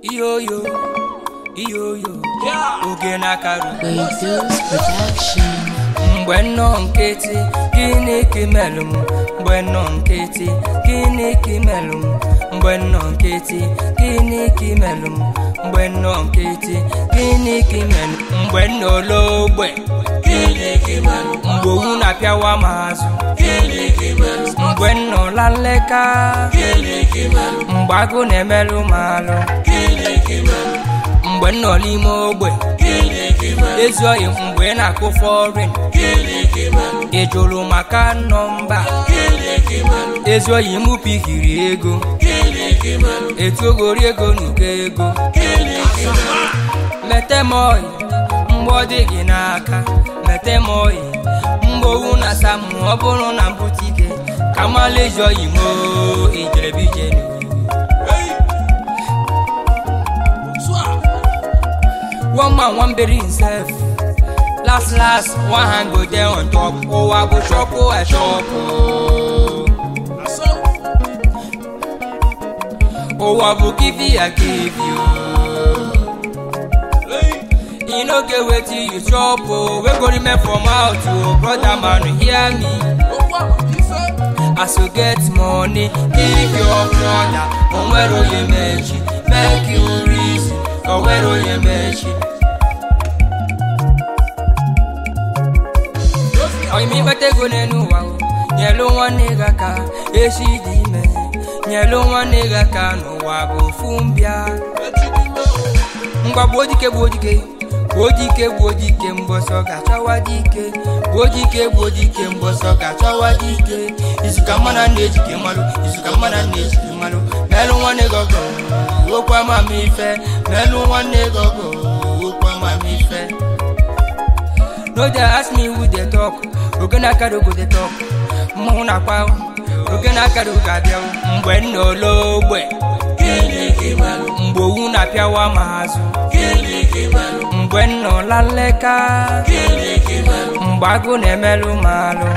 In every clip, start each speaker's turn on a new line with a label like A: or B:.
A: iyoyo iyoyo oge na-akarụ
B: Reduce production.
A: mgbe nnọọ nkịtị gịnị ka imelụ m mgbe nnọọ nkịtị gịnị ka imelụ m mgbe nnọọ nkịtị gịnị ka imelụ m mgbe nnọọ nkịtị gịnị ka imelụ m mgbe nnọọ ologbe mgbe owu na-apịawa m azụ mgbe nnọọ la nleka mgbe agụ na-emelụ m alụ mgbe nnọọ n'ime ogbe ezuoghị mgbe ị na-akụ fọrin ị jụrụ maka nọmba ezuoghị mụ pikiri ego etogori ego n'uko ego mete m oyi mgbe ọ dị gị n'aka mete m oyi mgbe owu na asa m ọ bụrụ na mbute ike ka mala ezuoghị m o ijerebijenu one man one bury himself last last one hand go there on top ụwa bụ chọpụ echọpụ ụwa bụ give ya give you e no get wetin you chop o wey go remain for mouth o brother man hear me as you get money give your brother onwere onye mechi make you reason onwere onye mechi onye ikpeta ego n'elu ụwa o, nyelu nwanne gị aka echi dị ime nyelu nwanne gị aka n'ụwa bụ ofu mbịa ngwa gbuo dike gbuo dike gbuo dike gbuo dike mbọsọ ga-achọwa dike gbuo dike gbuo dike mbọsọ ga-achọwa dike izuka mmana na-ejike mmalụ izuka mmana na-ejike mmalụ melụ nwanne gị ọgọ okwu amamife melụ nwanne gị ọgọ okwu amamife no dey ask me who dey talk oge na-akara go dey talk mmanwụ na-akpa oge na-akara oge abịa mgbe nna ologbe mgbe owu na-apịawa m azụ mgbe nna ọla nleka mgbe agụ na-emelụ m alụ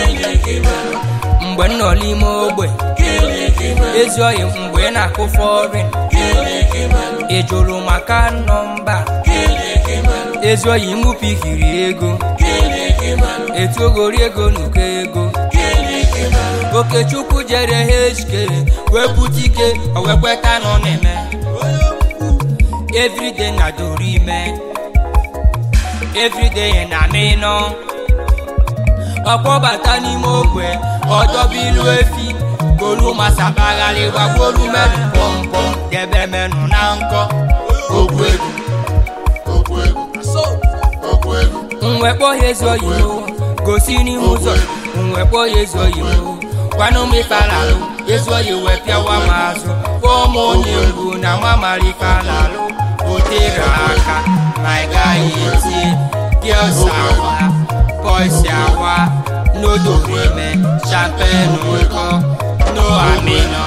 A: mgbe nna ọla ime ogbe ezuoghị mgbe ị na-akụ fọrin ị jụrụ maka nọmba ezuoghị mụ pikiri ego etogori ego n'uko ego okechukwu jere hk wepụta ike o wee kweta nọ na-eme everyday na doro ime everyday na n'ịnọ ọkpọbata n'ime ogbe ọdọbilu efi golu masabagharị gbagbolu merụ pọmpọm debe menụ na nkọ
C: okwu egwu okwu egwu okwu egwu
A: nwekpọ ya ezi oyibo gosi n'ihu ụzọ nwekpọ ya ezi oyibo gwanụ m ife alalụ ezi oyi wee pịawa m azụ kpọọ m onye mgbu na mamara ife alalụ o tere aka ma ị gaghị etie girls awa boys awa n'odorime champagne nkọ no amino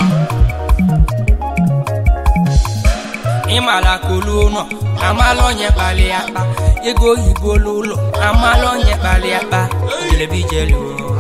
A: ịmala kolu ụlọ amala onye kpali akpa ego oyibo n'ụlọ amala onye kpali akpa jelebijelu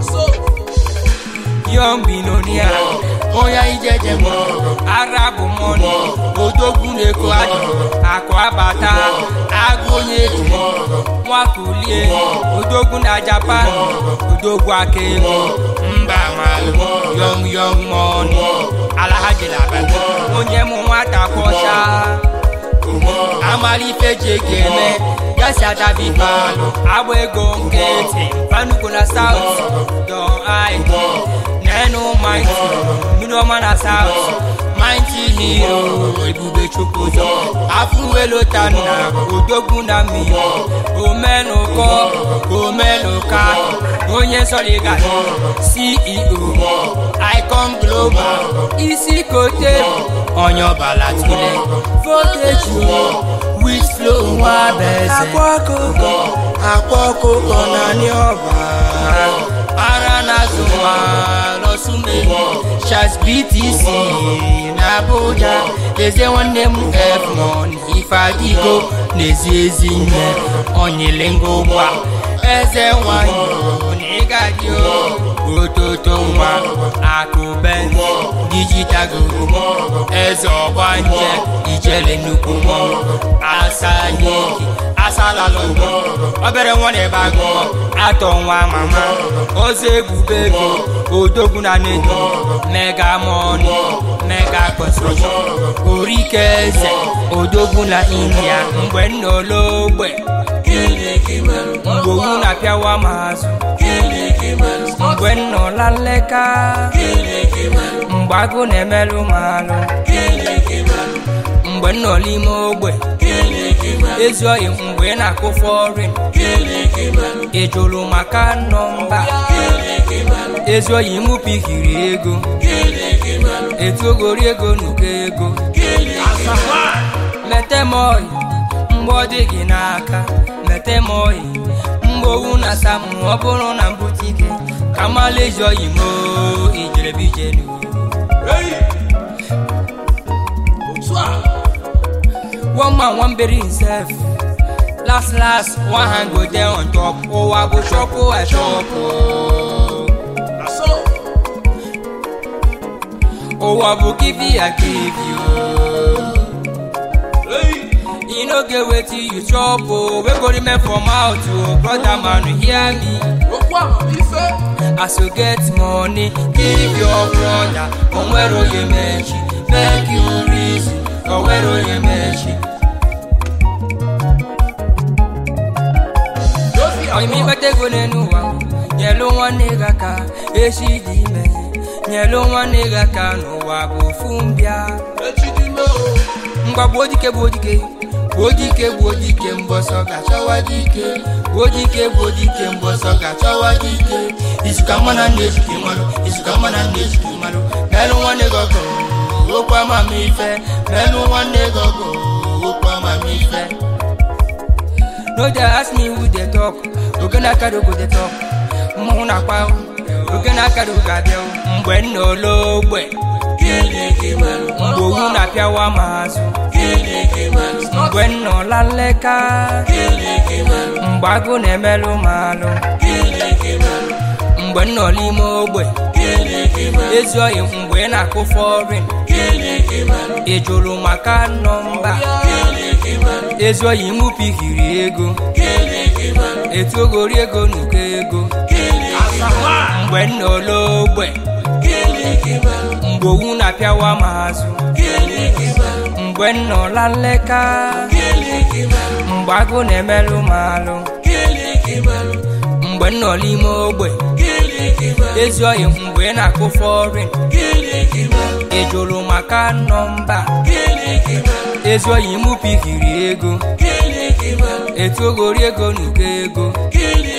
A: young billionaire onye ijeje m arabu moni odogwu na-eko adị akụ abata agụ onye ejiri nwakulie odogwu na japan odogwu aka ego mba malụ yong yong moni alahajilabata onye mụ nwata kwọcha amara ife ji ego eme gasi adabi balụ agba ego nkịtị panugo na saut don aidi nenu maiti mmiri ọma na saut maiti hiro ebube chukwuzo afụwelotanna odogwu na mmiri omenụkọ omenụka onye nsọliga ceo icon global isi kote onye ọbala tule voltage with flow nwa beze akwa ọkụkọ akwa ọkụkọ naanị ọba ara na-azụ nwa lọsumeli chas btc na abuja eze nwanne m efmon ife adịgo n'ezi ezi nne onyelengo ụgbọ eze nwanyị na ịgadị ototo nwa akụ benz digital guru eze ọgbanje ijele nnukwu mmọnwụ asa n'ike asala lọgbọ obere nwa na-ebe agụ atọ nwa mama ozi ebube ego odogwu na nedo mega mọni mega construction orike eze odogwu na india mgbe nna ologbe mgbe owu na-apịawa m azụ mgbe nna ọla nleka mgbe agụ na-emelụ m alụ mgbe nọ n'ime ogbe ezi oyi mgbe ị na-akụ fọrin ị jụrụ maka nọmba ezi oyi mụ pikiri ego etogori ego nuko ego mete m oyi mgbe ọ dị gị n'aka mete m oyi mgbe owu na asa m ọ bụrụ na mbute ike ka mala ezi oyi m ijerebijenu one man one bury himself last last one hand go there on top ụwa bụ chọpụ achọpụ ụwa bụ kivi ya kivi e no get wetin you chop o wey go remain for mouth o brother man hear me as you get money give your brother onwere onye mechi make you reason onwere onye mechi oyimi ikpete ego n'elu ụwa nyelu nwanne gị aka echi dị ime nyelu nwanne gị aka n'ụwa bụ ofu mbịa ngwa gbuo dike gbuo dike gbuo dike gbuo dike mbọsọ ga-achọwa dike gbuo dike gbuo dike mbọsọ ga-achọwa dike izuka mmanụ na-ejike mmanụ izuka mmanụ na-ejike mmanụ melụ nwanne gị ọgụ okwu amamife melụ nwanne gị ọgụ okwu amamife no dey ask me who dey talk oge na-akara ogo dey talk mmanwụ na-akpa oge na-akara ogo abịa mgbe nna ologbe mgbe owu na-apịawa m azụ mgbe nna ọla nleka mgbe agụ na-emelụ m alụ mgbe nna ọla ime ogbe ezi oyi mgbe ị na-akụ fọrin ị jụrụ maka nọmba ezi oyi mụ pikiri ego etogori ego nuko ego mgbe nna ologbe mgbe owu na-apịawa m azụ mgbe nna ọla nleka mgbe agụ na-emelụ m alụ mgbe nna ọla ime ogbe ezi oyi mgbe ị na-akụ fọrin ị jụrụ maka nọmba ezi oyi mụ pikiri ego etogori ego nuko ego